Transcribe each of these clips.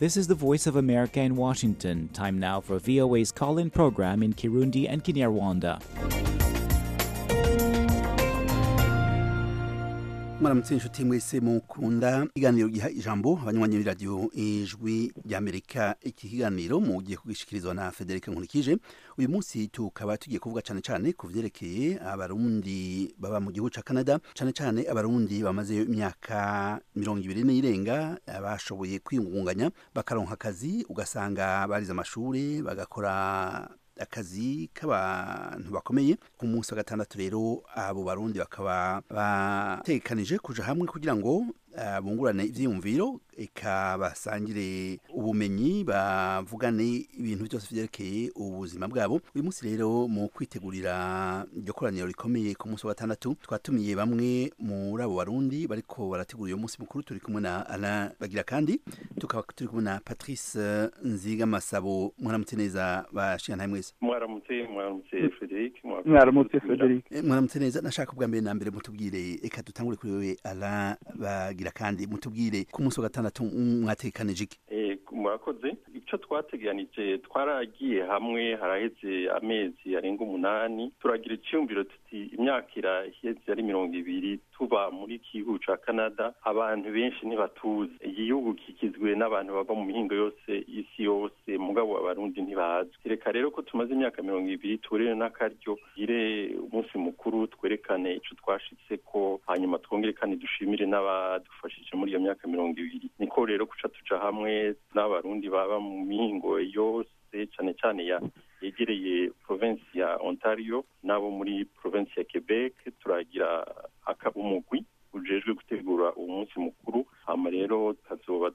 This is the Voice of America in Washington. Time now for VOA's call in program in Kirundi and Kinyarwanda. mwaramutse inshuti mwese mukunda ikiganiro giha ijambo abanywanyi b'iradiyo ijwi ry'amerika iki kiganiro mugiye kugishikirizwa na federica nkurikije uyu munsi tukaba tugiye kuvuga cyane cyane ku vyerekeye abarundi baba mu gihugu ca canada cyane cyane abarundi bamaze imyaka mirongo ibiri n'irenga bashoboye kwiyungunganya bakaronka akazi ugasanga barize amashuri bagakora akazi k'abantu bakomeye ku munsi wa gatandatu rero abo barundi bakaba batekanije kuja hamwe kugira ngo uh, bungurane ivyiyumviro eka basangire ubumenyi bavugane ibintu byose vyerekeye ubuzima bwabo uyu munsi rero mu kwitegurira iryo koraniro rikomeye ku munsi wa gatandatu twatumiye bamwe muri abo barundi bariko barategura uyo munsi mukuru turi kumwe na Alain Bagira kandi tukaba turi kumwe na Patrice Nziga Masabo mwaramutse neza bashikana mwese mwaramutse mwaramutse Frederic mwaramutse Frederic mwaramutse neza nashaka ubwa mbere na mbere mutubwire eka dutangure kuri wewe Alain Bagira kandi mutubwire ku munsi wa gatandatu mwatekanije iki murakoze icyo twateganije twaragiye hamwe haraheze amezi arenga umunani turagira icyumviro tuti imyaka iraheze ari mirongo ibiri tuba muri gihugu ca canada abantu benshi ntibatuzi igihugu kigizwe n'abantu bava mu mihingo yose isi yose mugabo abarundi ntibazi reka rero ko tumaze imyaka mirongo ibiri tuburire n'akaryo gire umunsi mukuru twerekane ico twashitse ko hanyuma twongere kandi dushimire n'abadufashije muri iyo myaka mirongo ibiri niko rero kuca tuja hamwe n'abarundi baba mu mihingo yose cyane cyane ya yegereye province ya ontario n'abo muri province ya quebec turagira umugwi ujejwe gutegura uwo munsi mukuru hama rero tukazoba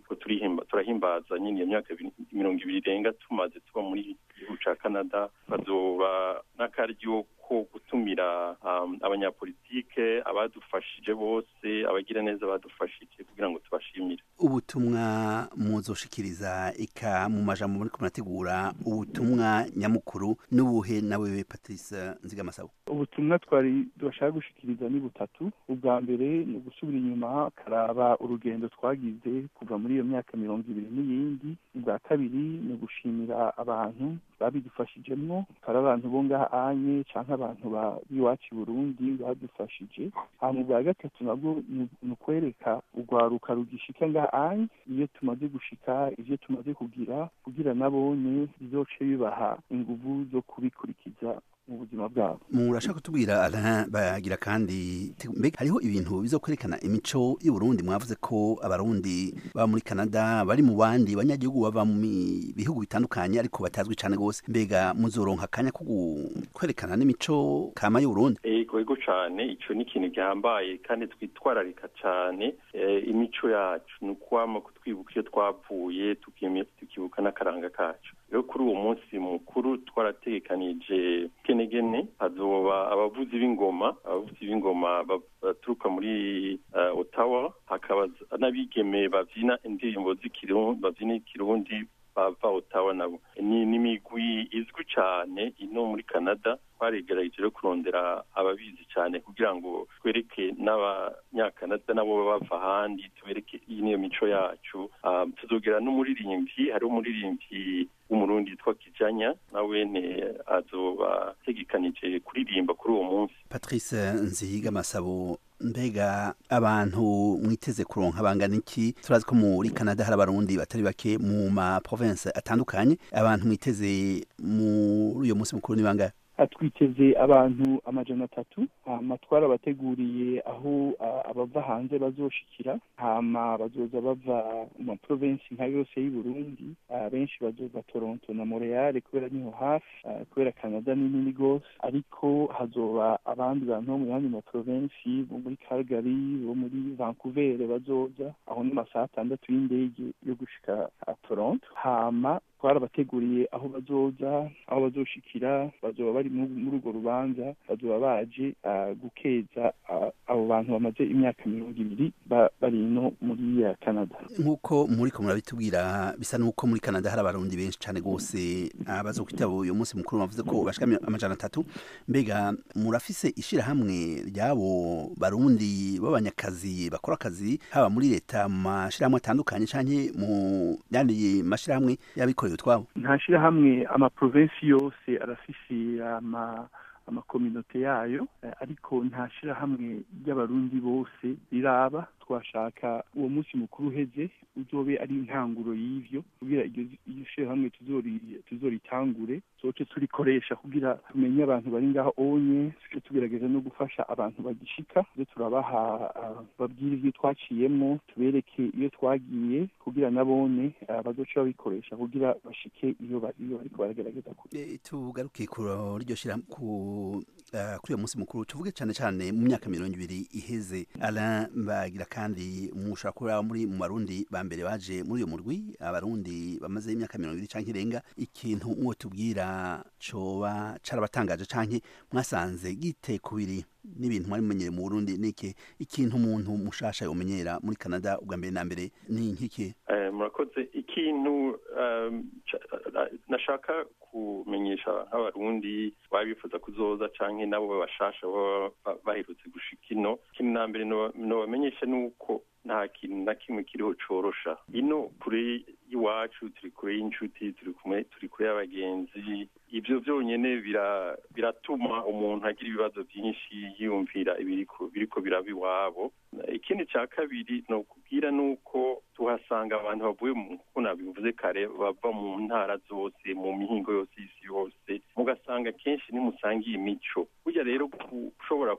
turahimbaza nyine iyo myaka mirongo ibiri irenga tumaze tuba muri gihugu ca canada bazoba n'akaryo ko gutumira abanyapolitike abadufashije bose abagira neza badufashije kugira ngo tubashimire ubutumwa muzoshikiriza ika mu majambo muri kumurategura ubutumwa nyamukuru n'ubuhe nawe Patrice Nzigamasabo ubutumwa twari bashaka gushikiriza ni butatu ubwa mbere ni ugusubira inyuma karaba urugendo twagize kuva muri iyo myaka mirongo ibiri n'iyindi ubwa kabiri ni ugushimira abantu babidufashijemwo hari abantu bo ngaha anye canke abantu b'iwacu i burundi badufashije hama ubwa gatatu nabwo ni ukwereka urwaruka rugishika ngaha anye iyo tumaze gushika ivyo tumaze kugira kugira nabone bizoce bibaha inguvu zo kubikurikiza mu buzima bwabo murashaka kutubwira Alain bagira kandi mbega hariho ibintu bizokwerekana imico y'uburundi mwavuze ko abarundi baba muri canada bari mu bandi banyagihugu bava mu bihugu bitandukanye ariko batazwi cane gose mbega muzoronka akanya ko kwerekana n'imico kama y'uburundi ego ego cane ico ni ikintu gihambaye kandi twitwararika cane imico yacu ni ukwama kutwibuka iyo twavuye tukibuka n'akaranga kacu rero kuri uwo munsi mukuru twarategekanije kenegene hazoba abavuzi b'ingoma abavuzi b'ingoma baturuka muri otawa hakaba n'abigeme bavyina indirimbo z'ikirundi bavyina ikirundi bava otawa nabo ni n'imigwi izwi cane ino muri canada twaregerageje rero kurondera ababizi cyane kugira ngo twereke n'abanyakanada nabo bava ahandi tubereke iyi niyo mico yacu tuzogera n'umuririmbyi hariho umuririmbyi w'umurundi yitwa kijanya nawene azoba ategekanije kuririmba kuri uwo munsi patrice nzihiga masabo mbega abantu mwiteze kuronka bangana iki turazi ko muri canada hari abarundi batari bake mu ma province atandukanye abantu mwiteze muri uyo munsi mukuru ni bangahe twiteze abantu amajana atatu hama twarabateguriye aho abava hanze bazoshikira hama bazoza bava mu maprovensi nka yose y'i burundi benshi bazoza toronto na montreal kubera niho hafi kubera canada ni nini gose ariko hazoba abandi bantu bo mu yandi maprovensi bo muri calgary bo muri vancouver bazoza aho ni masaha atandatu y'indege yo gushika toronto hama twarabateguriye aho bazoza aho bazoshikira bazoba bari muri urwo rubanza bazoba baje gukeza abo bantu bamaze imyaka mirongo ibiri bari ino muri canada nk'uko muri ko murabitubwira bisa n'uko muri canada hari abarundi benshi cyane rwose bazo kwitaba uyu munsi mukuru bavuze ko bashika amajana atatu mbega murafise ishirahamwe ry'abo barundi b'abanyakazi bakora akazi haba muri leta mu mashirahamwe atandukanye canke mu yandi mashirahamwe y'abikorera utwabo nta shirahamwe amaprovensi yose arafise ama amakominote yayo ariko nta shirahamwe ry'abarundi bose riraba twashaka uwo munsi mukuru uheze uzobe ari intanguro y'ivyo kugira iryo shirahamwe tuzoritangure soce turikoresha kugira tumenye abantu bari ngaho onye tuce tugerageza no gufasha abantu bagishika tuze turabaha babwire ivyo twaciyemwo tubereke iyo twagiye kugira nabone bazoca babikoresha kugira bashike iyo bariko baragerageza kure tugaruke kuri iryo shirahamwe kuri uyo munsi mukuru tuvuge cyane cyane mu myaka mirongo ibiri iheze Alain bagira kandi mushobora kuba muri mu barundi ba mbere baje muri uyo murwi abarundi bamaze imyaka mirongo ibiri canke irenga ikintu mwo tubwira coba carabatangaje canke mwasanze gite kubiri n'ibintu mwari mumenyere mu Burundi niki ikintu umuntu mushasha yomenyera muri Canada ubwa mbere na mbere ni nkiki murakoze ikintu nashaka kumenyesha nk'abarundi baba bifuza kuzoza canke nabo babashasha baba baherutse gushika ino ikintu na mbere nobamenyesha ni uko nta kintu na kimwe kiriho corosha ino kure y'iwacu turi kure y'inshuti turi kumwe turi kure y'abagenzi ibyo byonyine biratuma umuntu agira ibibazo byinshi yiyumvira ibiriko biraba iwabo ikindi cya kabiri ni ukubwira ni uko tuhasanga abantu bavuye nk'uko nabivuze kare bava mu ntara zose mu mihingo yose y'isi yose mugasanga kenshi nimusangiye imico burya rero ushobora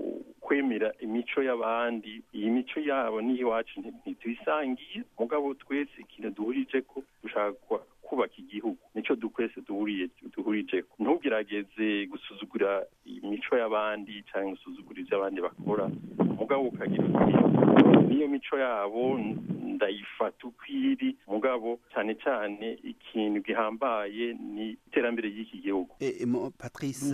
kwemera imico y'abandi iyi mico yabo n'iyiwacu ntituyisangiye mugabo twese ikintu duhurije ko dushaka kubaka igihugu nico dukwese duhuriye duhurije ntugerageze gusuzugura imico y'abandi cyangwa gusuzugura ibyo abandi bakora mugabo ukagira uti niyo mico yabo ndayifata uko iri mugabo cyane cyane ikintu gihambaye ni iterambere ry'iki gihugu patrice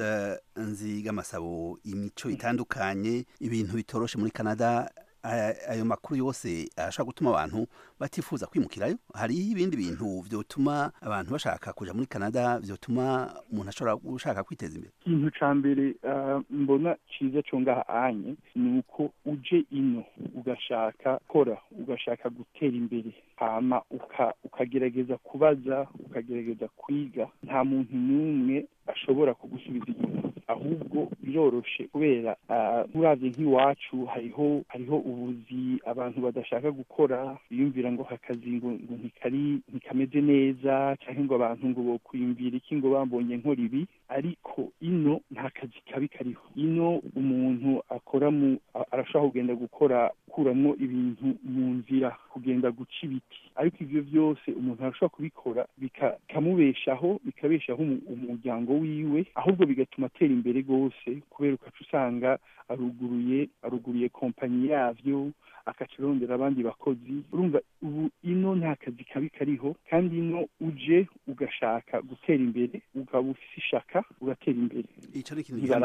nzigamasabo imico itandukanye ibintu bitoroshe muri canada ayo makuru yose ashobora gutuma abantu batifuza kwimukirayo hariho ibindi bintu vyotuma abantu bashaka kuja muri canada vyotuma umuntu ashobora gushaka kwiteza imbere ikintu ca mbere mbona ciza co ngaha anye ni uko uje ino ugashaka kora ugashaka gutera imbere hama ukagerageza kubaza ukagerageza kwiga nta muntu n'umwe ashobora kugusubiza inyuma ahubwo biroroshe kubera uravye nk'iwacu hariho hariho ubuzi abantu badashaka gukora biyumvira ngo akazi ngo ngo ntikari ntikameze neza cyangwa ngo abantu ngo bokwiyumvira iki ngo bambonye nkora ibi ariko ino nta kazi kabi kariho ino umuntu akora mu arashobora kugenda gukora kuramwo ibintu mu nzira kugenda guca ibiti ariko ivyo vyose umuntu arashobora kubikora bikamubeshaho bikabeshaho umuryango wiwe ahubwo bigatuma atera imbere rwose kubera ukaca usanga aruguruye aruguruye kompanyi yavyo akaca arondera abandi bakozi urumva ubu ino nta kazi kabi kariho kandi ino uje ugashaka gutera imbere ukaba ufise ishaka ugatera imbere ico ni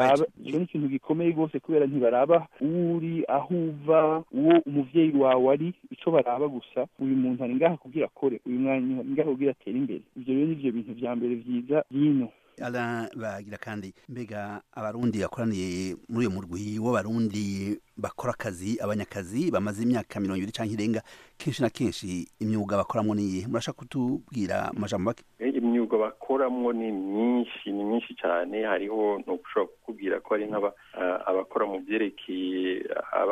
ikintu gikomeye rwose kubera ntibaraba uwo uri aho uva uwo umuvyeyi wawe ari ico baraba gusa uyu muntu ari ngaha kugira akore uyu mwanya ari ngaha kugira atere imbere ivyo rero nivyo bintu vya mbere vyiza vyino Alain bagira kandi mbega abarundi bakoraniye muri uyo murwi w'abarundi bakora akazi abanyakazi bamaze imyaka mirongo ibiri canke irenga kenshi na kenshi imyuga bakoramwo niyihe murashaka kutubwira amajambo make imyuga bakoramwo ni myinshi ni myinshi cyane hariho no gushobora kukubwira ko hari abakora mu byerekeye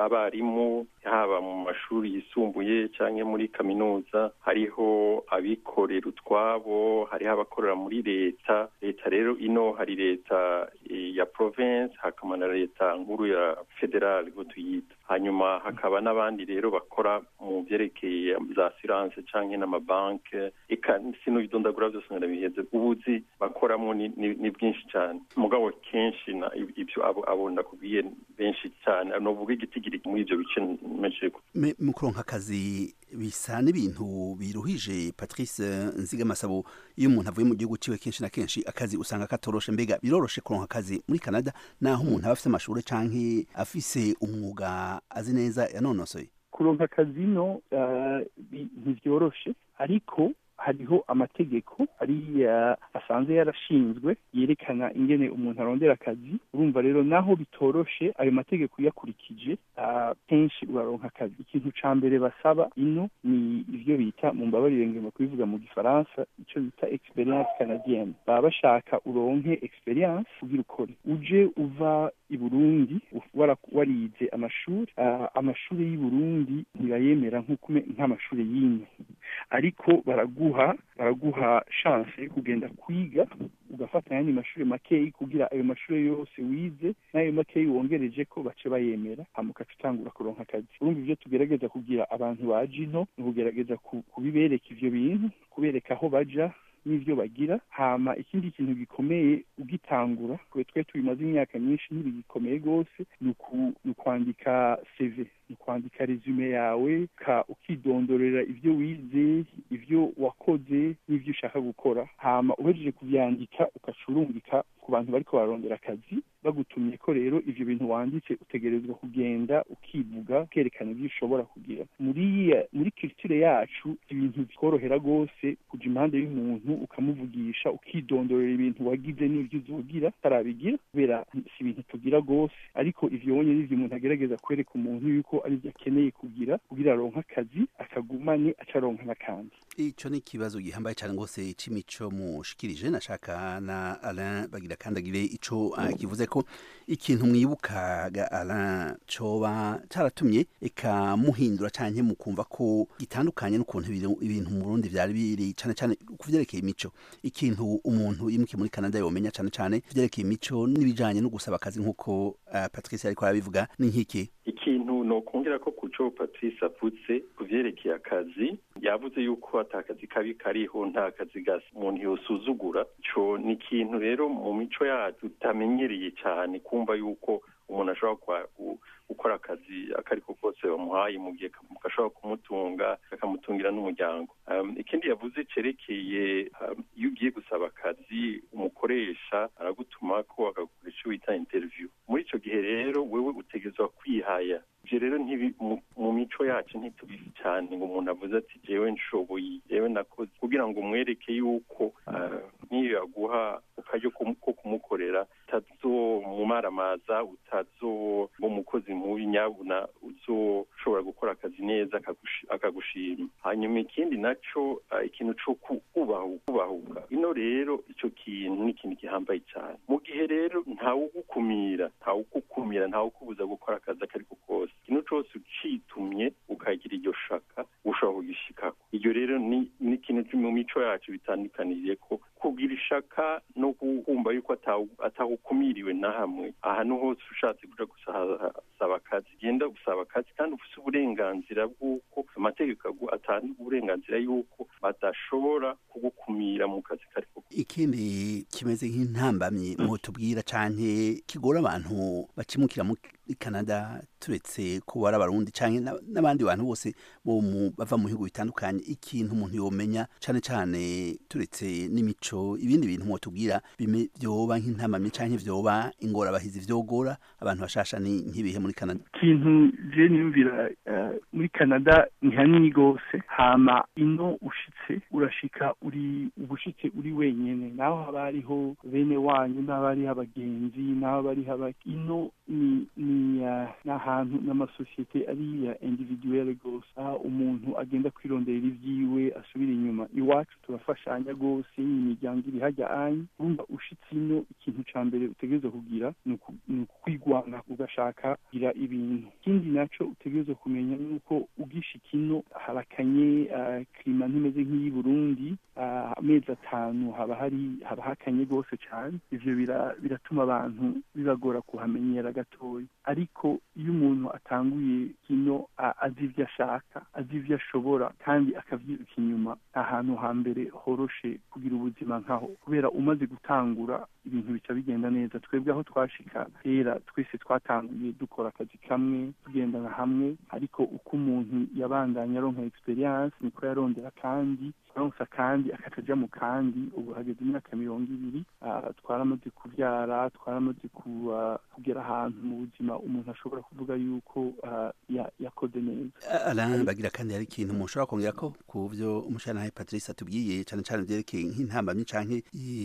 abarimu haba mu mashuri yisumbuye cyangwa muri kaminuza hariho abikorera utwabo hariho abakorera muri leta leta rero ino hari leta ya province hakaba na leta nkuru ya federal ngo tuyita hanyuma hakaba n'abandi rero bakora mu byerekeye za assurance cyangwa n'amabanke eka sinubidondagura byose ndarabiheze ubuzi bakoramo ni, ni, ni bwinshi cyane mugabo kenshi na ibyo abo abo ndakubwiye benshi cyane novuga igitigiri muri ibyo bice mejeje mu kuronka akazi bisa n'ibintu biruhije patrice nzigamasabo iyo umuntu avuye mu gihugu ciwe kenshi na kenshi akazi usanga katoroshe mbega biroroshe kuronka akazi muri canada naho umuntu aba afise amashuri canke afise umwuga azi neza yanonosoye kuronka akazi no ntibyoroshe ariko hariho amategeko ariya asanzwe yarashinzwe yerekana ingene umuntu arondera akazi urumva rero naho bitoroshe ayo mategeko uyakurikije kenshi uraronka akazi ikintu ca mbere basaba ino ni ivyo bita mu mbabarire ngomba kubivuga mu gifaransa ico bita experience canadienne baba bashaka uronke experience kugira ukore uje uva i burundi warize amashuri amashuri y'i burundi ntibayemera nk'amashuri y'ino ariko baraguha baraguha chance yo kugenda kwiga ugafata ayandi mashuri makeyi kugira ayo mashuri yose wize n'ayo makeyi wongereje ko bace bayemera hama ugaca utangura kuronka akazi urumva ivyo tugerageza kugira abantu baje ino ni ukugerageza kubibereka ivyo bintu kubereka aho baja n'ivyo bagira hama ikindi kintu gikomeye ugitangura kwe twe tubimaze imyaka myinshi ntibigikomeye rwose ni ukwandika cv ni kwandika resume yawe ka ukidondorera ivyo wize ivyo wakoze n'ivyo ushaka gukora hama uhejeje kuvyandika ukacurungika ku bantu bariko bararondera akazi bagutumye ko rero ivyo bintu wanditse utegerezwa kugenda ukivuga ukerekana ivyo ushobora kugira muri muri culture yacu ibintu bikorohera rwose kuja impande y'umuntu ukamuvugisha ukidondorera ibintu wagize n'ivyo uzogira utarabigira kubera si ibintu tugira rwose ariko ivyo wonye n'ivyo umuntu agerageza kwereka umuntu yuko arivyo akeneye kugira kugira aronka akazi akagumane acaronka n'akandi ico ni ikibazo gihambaye cyane rwose c'imico mushikirije nashaka na Alain bagira kandagire ico uh, kivuze ko ikintu mwibukaga Alain coba caratumye eka muhindura canke mukumva ko gitandukanye n'ukuntu ibintu mu Burundi vyari biri cane cane kuvyerekeye imico ikintu umuntu yimukiye muri Canada yomenya cane cane vyerekeye imico n'ibijanye no gusaba akazi nk'uko uh, Patrice ariko arabivuga ni nk'iki ikintu nokongera ko kuco Patrice avutse kuvyerekeye akazi yavuze yuko ata kazi kabi kariho nta kazi gasa umuntu yosuzugura co ni ikintu rero mu mico yacu tutamenyereye cyane kumva yuko umuntu ashobora gukora akazi akariko kose bamuhaye mu gihe gashobora kumutunga kakamutungira n'umuryango ikindi yavuze cerekeye iyo ugiye gusaba akazi umukoresha aragutuma ko akagukoresha icyo wita interview muri ico gihe rero wewe utegerezwa kwihaya ivyo rero mu mico yacu ntitubizi cyane ngo umuntu avuze ati jewe nshoboye jewe nakoze kugira ngo umwereke yuko nk'iyo yaguha akaryo ko kumukorera utazomumaramaza utazoba umukozi mubi nyabuna uzoshobora gukora akazi neza akagushima hanyuma ikindi naco ikintu co kubahuka ino rero ico kintu ni ikintu gihambaye cyane mu gihe rero ntawugukumira ntawugukumira ntawukubuza gukora akazi akariko kose ikintu cose ucitumye ukagira iryo shaka ushobora kugishikako iryo rero ni ikintu mu mico yacu bitandukaniriye ko kugira ishaka no kumva yuko atahukumiriwe na hamwe ahantu hose ushatse kuja gusaba akazi genda gusaba akazi kandi ufise uburenganzira bw'uko amategeko atanga uburenganzira yuko badashobora kugukumira mu kazi kariko ikindi kimeze nk'intambamyi mutubwira canke kigora abantu bakimukira muri Canada turetse ko bari abarundi canke n'abandi bantu bose bo bava mu bihugu bitandukanye ikintu umuntu yomenya cane cane turetse n'imico ibindi bintu mutubwira vyoba nk'intambamyi canke vyoba ingorabahizi vyogora abantu bashasha ni nk'ibihe muri Canada ikintu je niyumvira muri Canada ni hanini gose hama ino ushitse urashika uri ubushitse uri wenyene naho haba hariho bene wanyu n'aho hariho abagenzi n'aho hariho ino ni ni n'ahantu n'amasosiyete ari ya individuelle gose aho umuntu agenda kwirondera ivyiwe asubira inyuma iwacu turafashanya gose imiryango iri hajya anyi urumva ushitse ino ikintu ca mbere utegerezwa kugira ni ukwigwanga ugashaka kugira ibintu ikindi naco utegerezwa kumenya nuko ugishika ino harakanye klima ntimeze nk'iyi Burundi amezi atanu haba hari haba hakanye gose cane ivyo biratuma abantu bibagora kuhamenyera gatoya ariko iyo iyo umuntu atanguye kino azi ibyo ashaka azi ibyo ashobora kandi akavyiruka inyuma ahantu hambere horoshe kugira ubuzima nkaho kubera umaze gutangura ibintu bica bigenda neza twebwe aho twashika kera twese twatanguye dukora akazi kamwe tugendana hamwe ariko uko umuntu yabandanya aronka experience niko yarondera kandi aronsa kandi akataja mu kandi ubu hageze imyaka mirongo ibiri twaramaze kuvyara twaramaze kugera ahantu mu buzima umuntu ashobora kuvuga yuko yakoze neza Alain bagira kandi hari ikintu mushobora kongera ko ku byo umushana Patrice atubwiye cyane cyane byerekeye nk'intambamyi canke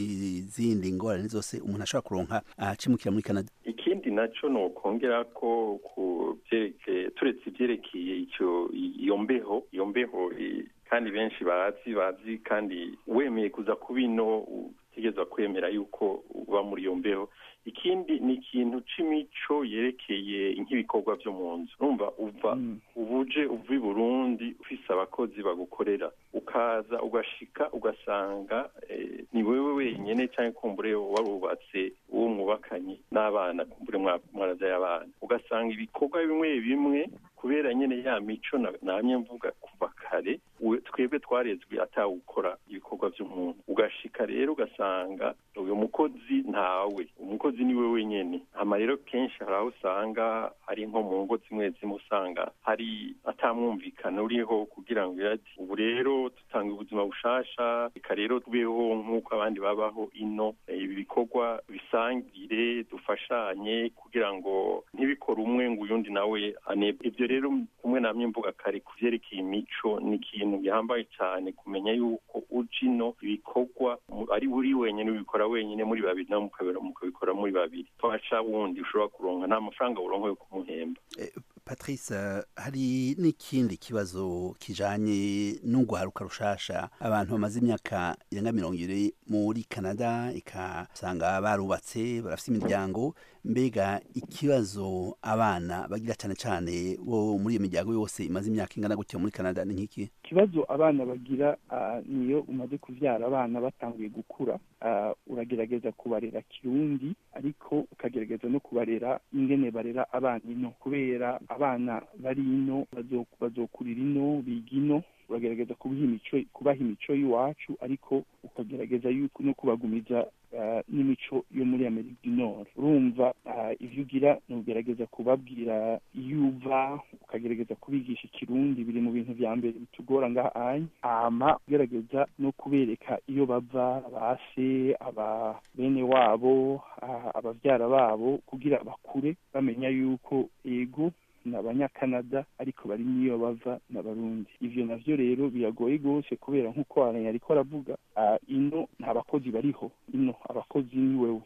izindi ngorane zose umuntu ashobora kuronka acimukira muri Canada ikindi naco no kongera ko ku byerekeye turetse ibyerekeye icyo iyo mbeho iyo mbeho kandi benshi bazi bazi kandi wemeye kuza ku bino utegerezwa kwemera yuko uba muri iyo mbeho ikindi ni ikintu c'imico yerekeye nk'ibikorwa vyo mu nzu urumva uva ubuje uva i burundi ufise abakozi bagukorera ukaza ugashika ugasanga ni wewe wenyene canke kumbure warubatse uwo mwubakanye n'abana kumbure mwaravyaye abana ugasanga ibikorwa bimwe bimwe kubera nyene ya mico namye mvuga kuva kare twebwe twarezwe atawukora ibikorwa vy'umuntu ugashika rero ugasanga uyu mukozi ntawe umukozi ni we wenyene hama rero kenshi hari aho usanga ari nko mu ngo zimwe zimwe usanga hari atamwumvikana uriho kugira ngo ati ubu rero dutanga ubuzima bushasha reka rero tubeho nk'uko abandi babaho ino ibi bikorwa bisangire dufashanye kugira ngo ntibikore umwe ngo uyundi nawe anebwe ibyo rero kumwe namye mvuga kare ku vyerekeye imico ni ikintu gihambaye cyane kumenya yuko uji ino ibikorwa ari uri wenyine ubikora wenyine muri babiri nawe mukabikora muri babiri twasha wundi ushobora kuronka nta mafaranga uronka yo kumuhemba patrice hari n'ikindi kibazo kijanye n'urwaruka rushasha abantu bamaze imyaka irenga mirongo ibiri muri canada ikasanga barubatse barafite imiryango mbega ikibazo abana bagira cyane cyane bo muri iyo miryango yose imaze imyaka ingana gutyo muri canada ni nk'iki ikibazo abana bagira niyo umaze kuvyara abana batanguye gukura uragerageza kubarera kirundi ariko ukagerageza no kubarera ingene barera abana ino kubera abana bari ino bazokurira ino biga ino uragerageza kubaha imico y'iwacu ariko ukagerageza yuko no kubagumiza n'imico yo muri amerika du nord urumva ivyo ugira ni ugerageza kubabwira iyo uva ukagerageza kubigisha ikirundi biri mu bintu vya mbere bitugora ngaha anya hama ugerageza no kubereka iyo bava base aba bene wabo abavyara babo kugira bakure bamenya yuko ego ni abanyakanada ariko bari niyo bava n'abarundi ivyo navyo rero biragoye gose kubera nk'uko aranya ariko aravuga ino nta bakozi bariho ino abakozi ni wewe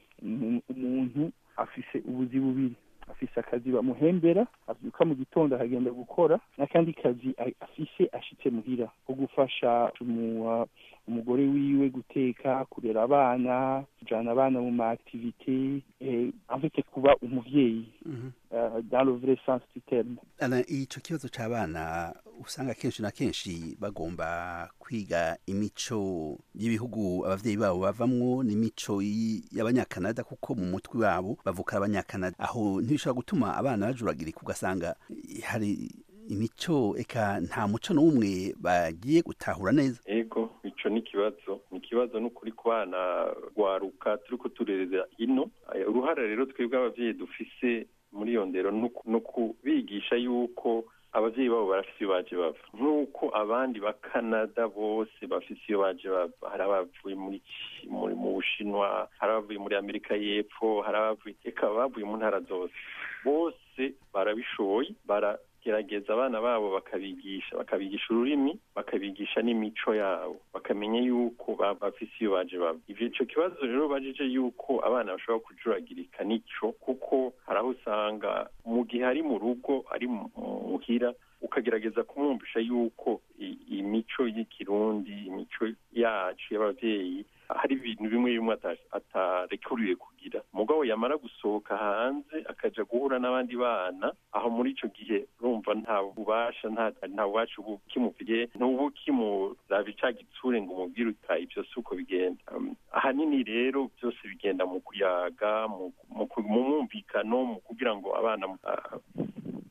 umuntu afise ubuzi bubiri afise akazi bamuhembera avyuka mu gitondo akagenda gukora n'akandi kazi afise ashitse muhira ko gufasha umugore wiwe guteka kurera abana kujana abana mu ma activité afite kuba umuvyeyi dans le vrai sens du terme ico kibazo c'abana usanga kenshi na kenshi bagomba kwiga imico y'ibihugu abavyeyi babo bavamwo n'imico y'abanyakanada kuko mu mutwe wabo bavuka abanyakanada aho ntibishobora gutuma abana bajuragirika ugasanga hari imico eka nta muco n'umwe bagiye gutahura neza ego ico ni ikibazo ni ikibazo n'ukuri ku bana rwaruka turiko turereza ino uruhara rero twebwe abavyeyi dufise muri iyo ndero no kubigisha yuko abavyeyi babo barafise iyo baje bava nk'uko abandi ba canada bose bafise iyo baje bava hari abavuye muri mu bushinwa hari abavuye muri amerika y'epfo hari abavuye eka bavuye mu ntara zose bose barabishoboye bara gerageza abana babo bakabigisha bakabigisha ururimi bakabigisha n'imico yabo bakamenya yuko bafise iyo baje baba ivyo ico kibazo rero bajije yuko abana bashobora kujuragirika nico kuko hari aho usanga mu gihe ari mu rugo ari muhira ukagerageza kumwumvisha yuko imico y'ikirundi imico yacu y'abavyeyi hari ibintu bimwe bimwe atarekuriwe kugira mugabo yamara gusohoka hanze akaja guhura n'abandi bana aho muri ico gihe urumva nta bubasha nta bubasha ubu kimufitiye ntubu kimuraba ica gitsure ngo umubwire uta ivyo si uko bigenda ahanini rero byose bigenda mu kuyaga mu mwumvikano mu kugira ngo abana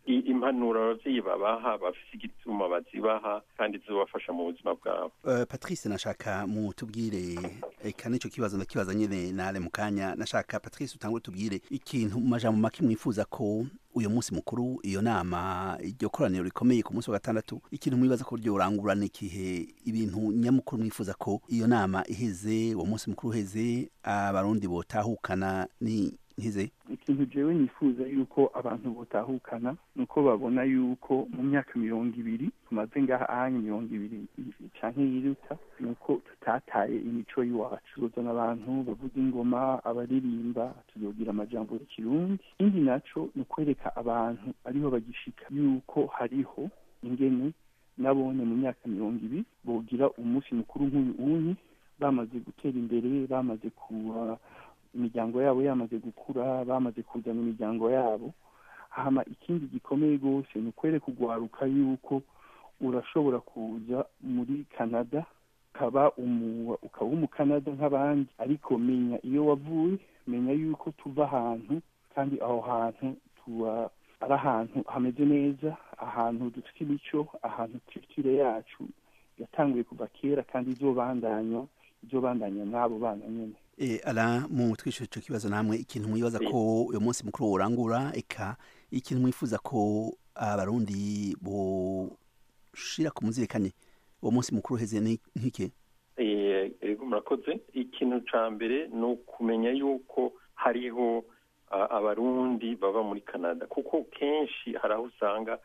impanuro abavyeyi babaha bafise igituma bazibaha kandi zizobafasha mu buzima bwabo patrice nashaka mutubwire eka nico kibazo ndakibaza nyene nale mu kanya nashaka patrice utangure tubwire ikintu mu majambo make mwifuza ko uyu munsi mukuru iyo nama iryo koraniro rikomeye ku munsi wa gatandatu ikintu mwibaza ko ryorangurana ikihe ibintu nyamukuru mwifuza ko iyo nama iheze uwo munsi mukuru uheze abarundi botahukana ni nkize ikintu jewe nifuza yuko abantu botahukana nuko babona yuko mu myaka mirongo ibiri tumaze ngaha ahanya mirongo ibiri canke yiruta nuko tutataye imico y'iwacu tuzozana abantu bavuza ingoma abaririmba tuzogira amajambo y'ikirundi ikindi naco ni ukwereka abantu ariho bagishika yuko hariho ingene nabone mu myaka mirongo ibiri bogira umunsi mukuru nk'uyu unyi bamaze gutera imbere bamaze kuba imiryango yabo yamaze gukura bamaze kuzana imiryango yabo hama ikindi gikomeye rwose ni ukwereka ugwaruka yuko urashobora kuza muri canada ukaba ukaba umukanada nk'abandi ariko menya iyo wavuye menya yuko tuva ahantu kandi aho hantu tuba ari ahantu hameze neza ahantu dufite imico ahantu culture yacu yatanguye kuva kera kandi izobandanywa izobandanya n'abo bana nyene E, ala mu twishyura icyo kibazo namwe ikintu mwibaza ko uyu munsi mukuru urangura eka ikintu mwifuza ko abarundi boshira ku muzirikanye uwo munsi mukuru uheze nk'ike ego murakoze ikintu cya mbere ni ukumenya yuko hariho abarundi baba muri canada kuko kenshi hari aho usanga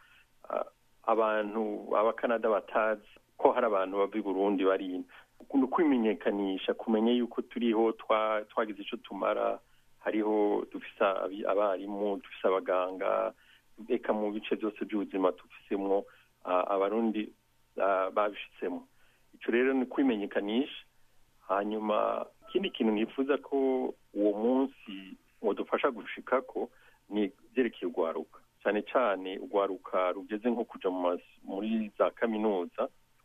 abantu abakanada batazi ko hari abantu bava i burundi bari ni ukwimenyekanisha kumenya yuko turiho twagize icyo tumara hariho dufise abarimu dufise abaganga reka mu bice byose by'ubuzima dufisemo abarundi babishitsemo icyo rero ni kwimenyekanisha hanyuma ikindi kintu nifuza ko uwo munsi wadufasha gushika ko ni ibyerekeye urwaruka cyane cyane urwaruka rugeze nko kuja muri za kaminuza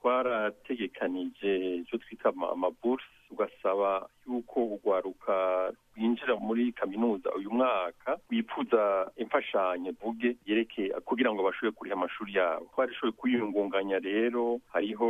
twarategekanije icyo twita amabursi ugasaba yuko urwaruka rwinjira muri kaminuza uyu mwaka wifuza imfashanyo vuge yerekeye kugira ngo bashobore kuriha amashuri yabo twarishoboye kwiyungunganya rero hariho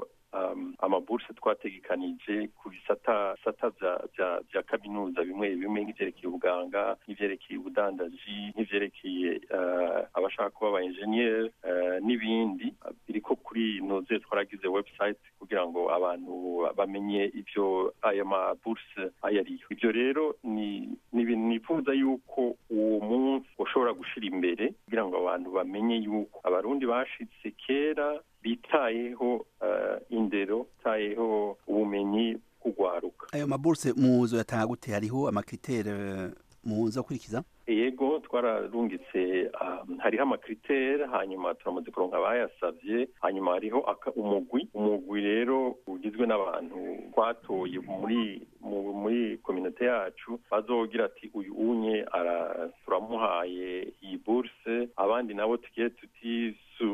amaburse twategekanije ku bisata bisata bya kaminuza bimwe bimwe nk'ibyerekeye ubuganga nk'ibyerekeye ubudandaji nk'ibyerekeye abashaka kuba aba enjeniyeri n'ibindi biriko kuri noze twaragize website kugira ngo abantu bamenye ibyo aya maburse ayo ariyo ibyo rero ni ibintu nifuza yuko uwo munsi ushobora gushira imbere kugira ngo abantu bamenye yuko abarundi bashitse kera bitayeho indero bitayeho ubumenyi bw'urwaruka ayo maburse muzo yatanga gute hariho amakritere muza gukurikiza yego twararungitse hariho amakritere hanyuma turamaze kuronka abayasavye hanyuma hariho umugwi umugwi rero ugizwe n'abantu twatoye muri muri kominote yacu bazogira ati uyu unye turamuhaye iyi burse abandi nabo tugiye tuti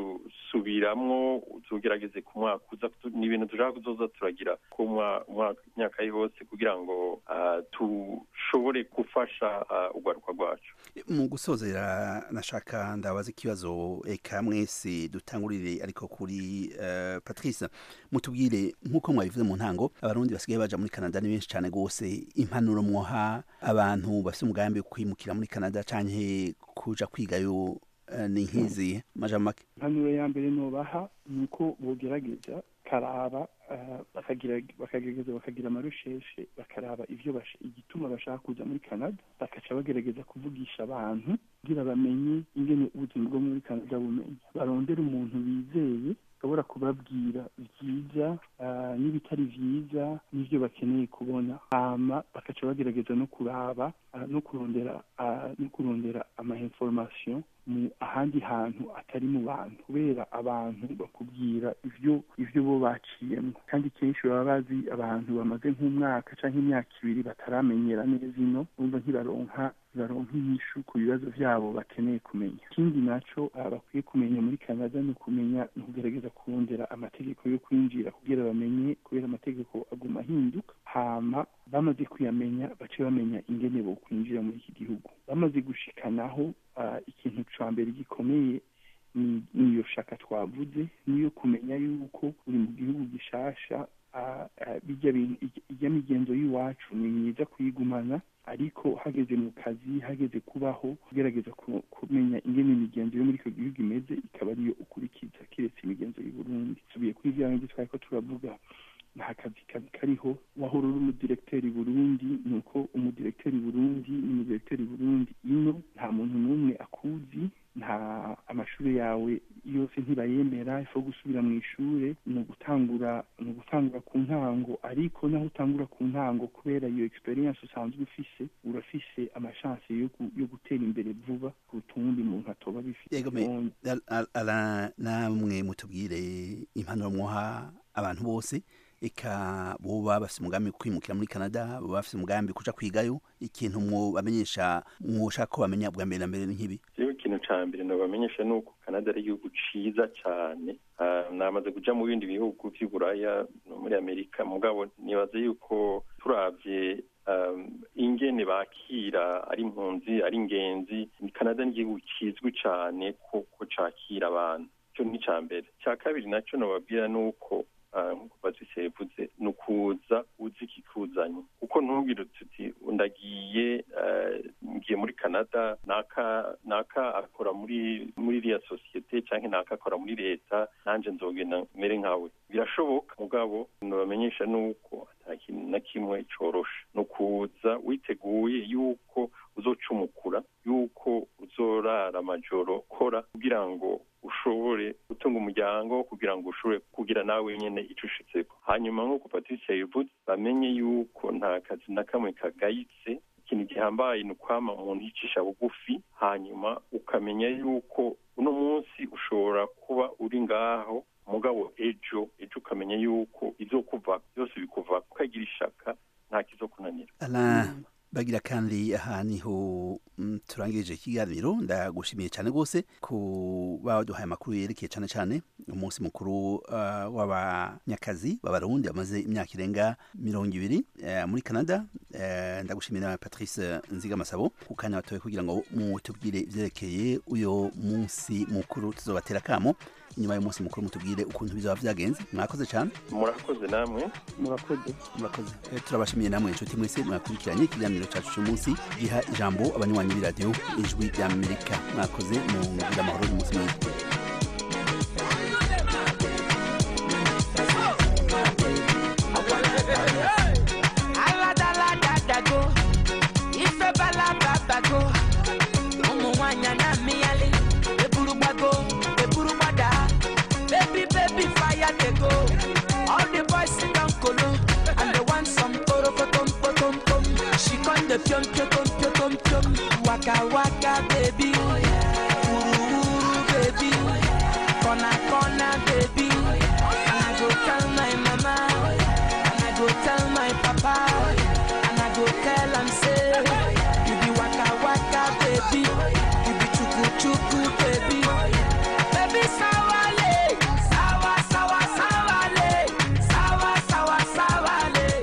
subiramwo tugerageze ku mwaka uza ni ibintu dushaka kuzoza turagira ku myaka yose kugira ngo dushobore gufasha urwaruka rwacu mu gusozera nashaka ndabaza ikibazo eka mwese dutangurire ariko kuri patrice mutubwire nk'uko mwabivuze mu ntango abarundi basigaye baja muri canada ni benshi cyane rwose impanuro mwoha abantu bafite umugambi wo kwimukira muri canada canke kuja kwigayo ni nk'izi majambo make impanuro ya mbere nobaha ni uko bogerageza karaba bakagerageza bakagira amarusheshe bakaraba ivyo igituma bashaka kuza muri canada bakaca bagerageza kuvugisha abantu kugira bamenye ingene ubuzima bwo muri canada bumenye barondera umuntu bizeye ashobora kubabwira vyiza n'ibitari vyiza n'ivyo bakeneye kubona hama bakaca bagerageza no kuraba no kurondera no kurondera ama information mu ahandi hantu atari mu bantu kubera abantu bakubwira ivyo ivyo bo baciyemo kandi kenshi baba bazi abantu bamaze nk'umwaka canke imyaka ibiri bataramenyera neza ino bumva ntibaronka baronka inyishu ku bibazo vyabo bakeneye kumenya ikindi naco bakwiye kumenya muri canada ni ukumenya ni ukugerageza kurondera amategeko yo kwinjira kugira bamenye kubera amategeko aguma ahinduka hama bamaze kuyamenya bace bamenya ingene bo kwinjira muri iki gihugu bamaze gushikanaho ikintu ca mbere gikomeye niyo shaka twavuze niyo kumenya yuko uri mu gihugu gishasha bijya migenzo y'iwacu ni myiza kuyigumana ariko hageze mu kazi hageze kubaho kugerageza kumenya ingene imigenzo yo muri icyo gihugu imeze ikaba ariyo ukurikiza keretse imigenzo y'u Burundi tubiye kuri bya bindi twari ko turavuga nta kazi kazi kariho wahora uri umudiregiteri burundi ni uko umudiregiteri burundi ni umudiregiteri burundi ino nta muntu n'umwe akuzi nta amashuri yawe yose ntibayemera ifu gusubira mu ishuri ni ugutangura ni ugutangura ku ntango ariko naho utangura ku ntango kubera iyo experience usanzwe ufise urafise amashansi yo gutera imbere vuba kuruta uwundi muntu atoba bifite namwe mutubwire impanuro mwoha abantu bose eka boba bafite umugambi wo kwimukira muri canada baba bafite umugambi kuja kwigayo ikintu mwobamenyesha mwoshaka ko bamenya bwa mbere na mbere ni nk'ibi rero ikintu ca mbere nobamenyesha ni uko canada ari igihugu ciza cane namaze kuja mu bindi bihugu vy'iburaya no muri amerika mugabo nibaza yuko turavye ingene bakira ari impunzi ari ingenzi canada ni igihugu kizwi cane ko cakira abantu ico ni ica mbere ica kabiri naco nobabwira ni uko nk'uko patrice yavuze ni ukuza uzi ikikuzanye kuko ntubwire uti ndagiye ngiye muri canada naka naka akora muri muri iriya sosiyete cyangwa naka akora muri leta nanjye nzogenda mere nkawe birashoboka mugabo ntibamenyesha nuko nta kintu na kimwe coroshe ni ukuza witeguye yuko uzocumukura yuko uzorara amajoro kora kugira ngo ushobore gutunga umuryango kugira ngo ushobore kugira nawe nyene ico ushitseko hanyuma nk'uko patricia yavuze bamenye yuko nta kazi na kamwe kagayitse ikintu gihambaye ni ukwama umuntu yicisha bugufi hanyuma ukamenya yuko uno munsi ushobora kuba uri ngaho mugabo ejo ejo ukamenya yuko izokuva byose bikuva ukagira ishaka nta kizokunanira bagira kandi aha niho turangirije ikiganiro ndagushimiye cyane rwose kuba waduhaye amakuru yerekeye cyane cyane umunsi mukuru w'abanyakazi b'abarundi bamaze imyaka irenga mirongo ibiri muri canada ndagushimira patrice nzigamasabo ku kanya batoye kugira ngo mutubwire ibyerekeye uyu munsi mukuru tuzobatera akamo inyuma y'umunsi mukuru mutubwire ukuntu bizaba byagenze mwakoze cyane murakoze namwe murakoze murakoze turabashimiye namwe inshuti mwese mwakurikiranye ikiganiro cyacu cy'umunsi giha ijambo abanywanyi b'iradiyo ijwi ry'amerika mwakoze mu ngira amahoro y'umunsi mwiza the pium pium pium pium pium waka waka baby uru uru baby corner corner baby and I go tell my mama and I go tell my papa and I go tell am say you be waka waka baby you be chuku chuku baby baby sawale sawa sawa sawale sawa sawa sawale.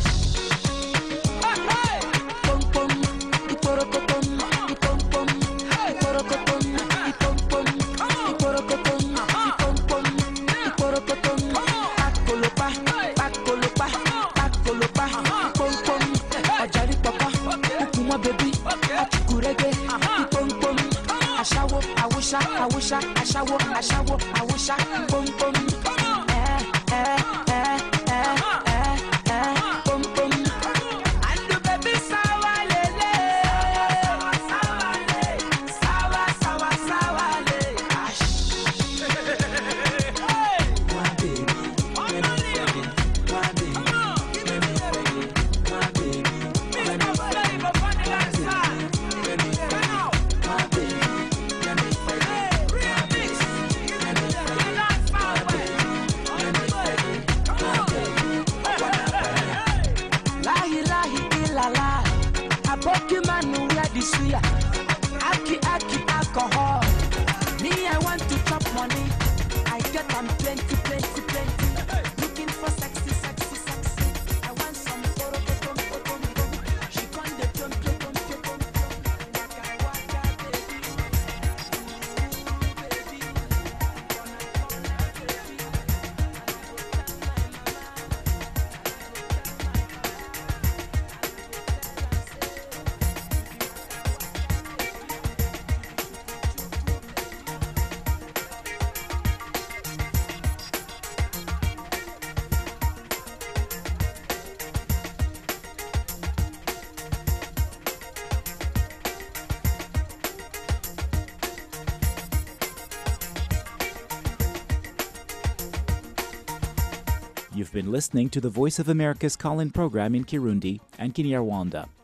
Ashawo, awusha, awusha, ashawo, ashawo, awusha, pom pom. Eh, eh, eh, eh, eh, eh, pom pom. And the baby sawa lele. Sawa, sawa, sawa, sawa le. Ash. My baby, let me fuck it. My baby, let me fuck it. My baby, let me fuck it. My baby, let me fuck it. My baby, let me fuck it. My baby, let me fuck it. My baby, let me fuck it. My baby, I wanna fuck it. Lahi lahi ilala Aboki manu wear the suya Aki aki alcohol Me I want to chop money I get am plenty plenty plenty Looking for sexy sexy sexy I want some photo photo photo You've been listening to the Voice of America's call in program in Kirundi and Kinyarwanda.